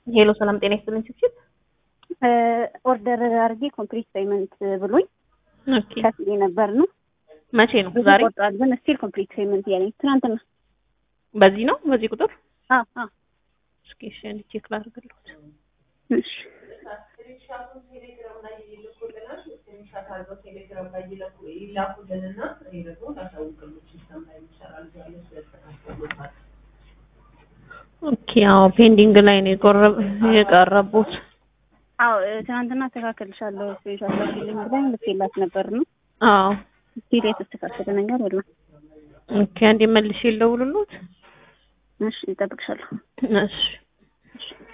ሄሎ ሰላም ጤና ይስጥልኝ ችብችብ ኦርደር አድርጌ ኮምፕሊት ፔመንት ብሎኝ ኦኬ ከፍዬ ነበር ነው መቼ ነው ብዙ ዛሬ ቆርጧል፣ ግን ስቲል ኮምፕሊት ፔመንት እያለኝ ትናንትና። በዚህ ነው በዚህ ቁጥር አዎ አዎ እስኪ እሺ አንዴ ቼክ ላድርግልዎት እሺ ኦኬ አዎ ፔንዲንግ ላይ ነው የቆረብ የቀረቡት አዎ እ፣ ትናንትና አስተካክልሻለሁ ስፔሻል ላኪልኝ ብላኝ ልኬላት ነበር ነው አዎ ስቲል የተስተካከለ ነገር የለም። ኦኬ አንዴ መልሼ ልደውልልዎት እሺ እጠብቅሻለሁ። እሺ እሺ